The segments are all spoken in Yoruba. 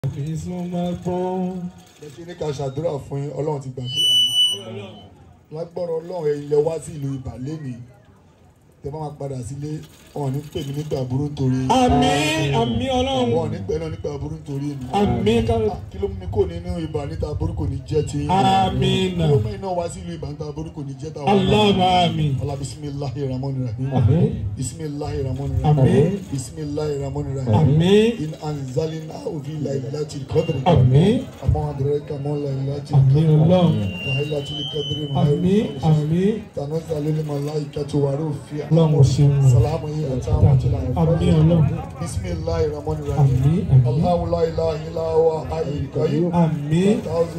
fi súnmọ́ gbọ́n. ẹ ṣe ní ká ṣàdúrà fún yín ọlọ́run ti gbàdúrà yín lágbọ́rọ̀ ọlọ́run ẹ̀yin lẹ wá sí ìlú ìbàlẹ́ mi tẹ bá máa padà sílé wọn ò ní pè mí nígbà burú nítorí àmín àmín ọlọ́run wọn ò ní pè náà nígbà burú nítorí mi àmín ká kí ló mú mi kò nínú ìbà níta burú kò ní jẹ́ ti yín àmín kí ló mú iná wá sí ìlú ìbà níta burú kò ní jẹ́ tàwọn Allahumma àmín Allah bisimilahi rahman rahim àmín bisimilahi rahman Àmín. rahim bisimilahi rahman rahim àmín in anzalina ovi lailati qadri àmín àmọ́ adraka mọ́ lailati àmín ọlọ́run lailati qadri àmín àmín tanazzalu lil malaikati wa rufi'a ọlọ́run ṣeun salamu alayhi wa rahmatullahi àmín ọlọ́run bisimilahi rahman rahim àmín àmín Allahu la ilaha illa huwa hayyul qayyum àmín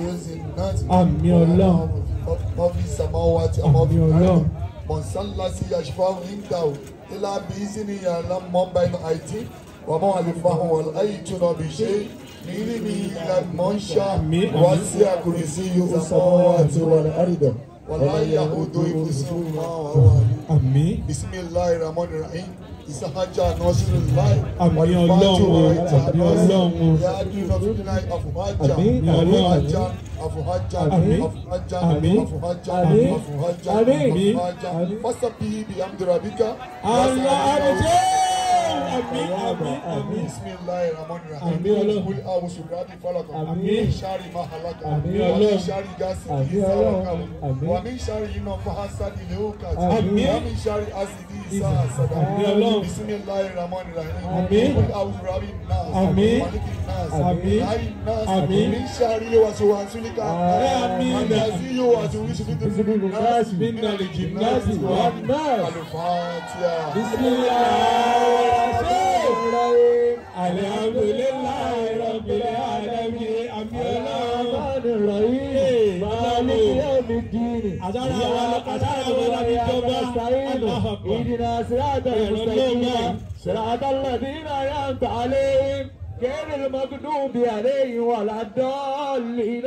Àmín Ọlọ́run. Mọ́fí Samawati Amọ́fí Àmín Ọlọ́run. Mọ̀nsálásí Yashfahu Nígbàwò Ilá Bíísí ni Yàrá Mọ́mbà inú àìtí Wàmọ́ Àlefáhùn wọ̀l ayé túnà bí ṣe Nílí ni ìlà Mọ́ṣá Àmín, wá àmín. sí àkùrẹ́ sí yóò Samawati wọ̀l àrídọ̀ Wàlá Yahudu ìfúsùn máa wà wà ní. àmín Bisimilahi Rahmani Rahim Isahaja Nasirullahi Àmín Ọlọ́run, àmín Ọlọ́run. Yaduna Fidinai Afuhaja Àmín Ọlọ́run. Afuhaja Afuhaja Àmín. Afuhaja Àmín. Afuhaja Àmín. Afuhaja Àmín. Afuhaja Àmín. Fasabihi bihamdi rabbika Allah àbíjẹ́ àmín àmín àmín Bismillahi rahmani rahim. Àmín Ọlọ́run. Kul a'udhu birabbil falaq. Àmín. Min sharri ma halaq. Àmín Wa min Ọlọ́run. sharri ghasiqin Àmín idha Ọlọ́run. waqab. Àmín. Wa min sharri nafahasatil 'uqad. Àmín. Wa min sharri hasidin idha hasad. Àmín Ọlọ́run. Bismillahi rahmani rahim. Àmín. Kul a'udhu birabbin nas. Àmín. Malikin nas. Àmín. Ilahin nas. Àmín. Min sharri waswasil Àmín. Allazi yuwaswisu fi sudurin nas. من الجنات والناس Al-Fatiha. بسم الله الرحمن الرحيم الحمد لله رب العالمين أمي الرحمن الرحيم مالك يوم الدين أجعل إياك أجعل نعبد وإياك أجعل نستعين الله أكبر. اهدنا صراط المستقيم صراط الذين أنعمت عليهم غير المغضوب عليهم ولا الضالين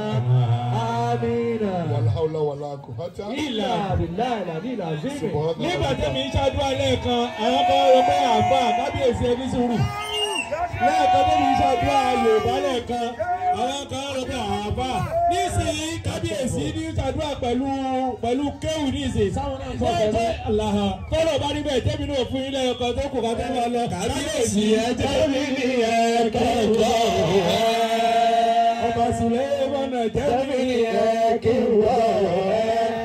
آمين Wala hawla wala quwwata. إلا إلا بالله العلي العظيم Subhana nígbà rabbika. tẹ́mi ń ṣàdúrà lẹ́ẹ̀kan àwọn kan rọ pé àfa kábíyèsí ẹni sùúrù lẹ́ẹ̀kan tẹ́mi ń ṣàdúrà yorùbá lẹ́ẹ̀kan àwọn kan rọ pé àfa nísìnyí kábíyèsí ní ṣàdúrà pẹ̀lú pẹ̀lú kéwù nísìnyí sáwọn náà sọ pẹ̀lú aláha tọ́lọ̀ bá níbẹ̀ tẹ́mi náà fún yín lẹ́ẹ̀kan tó kù ká tó máa lọ kábíyèsí ẹjẹ́ mi ní ẹ̀kẹ́kọ̀ọ́ ọba sùlẹ̀ mọ́nà jẹ́ mi ní ẹ̀kẹ́kọ̀ọ́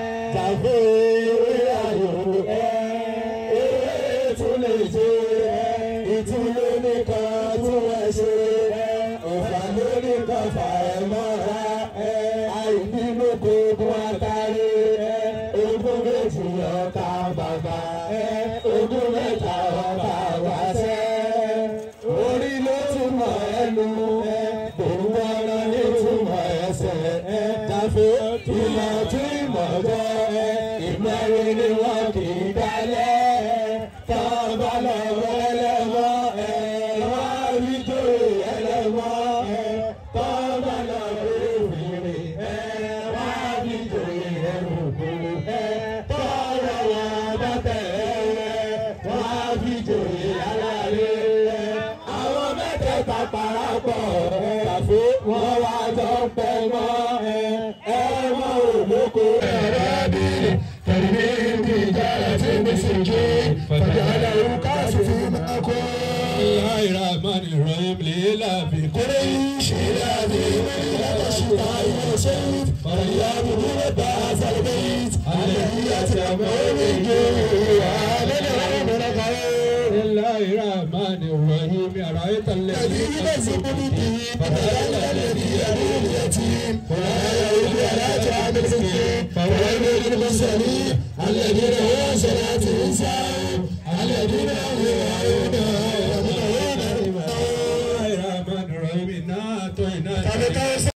Ogún mẹ́ta ọba wá sẹ́, orí ló túmọ̀ ẹnu, òun ọ̀nà ní túmọ̀ ẹsẹ̀, tàfé ìmọ̀ tí ìmọ̀ jọ, ìmọ̀rin ni wọn kì í dálẹ̀, tọ́ba lọ ẹlẹ́mọ́, wọ́n á rí jòyè ẹlẹ́mọ́, tọ́ba lọ fèrè, wọ́n á rí jòyè ẹlẹ́mọ́, tọ́ba wọn bá tẹ̀lé, wọ́n á rí jòyè alárẹ̀, àwọn mẹ́tẹ̀ẹ̀ta parapọ̀, tàfé wọ́n wá jọ pẹ́ mọ́, ẹ mọ́ òlóko ẹ̀rẹ́ bí tẹ̀lé bí ìjára tí mi sì jí fàjálà orúkọ àṣùfì máa kó. الله الرحمن الرحيم ليلى في قريش إلى ذي ملة الشتاء والصيف فليعبدوا رب هذا البيت الذي يتأمر بالجوع للعلم الخير بسم الله الرحمن الرحيم أرأيت الذي الذي يمسك به فتولى الذي يدعو اليتيم ولا يعود على طعام المسكين فويل للمصلين الذين هم صلاتهم ساهون الذين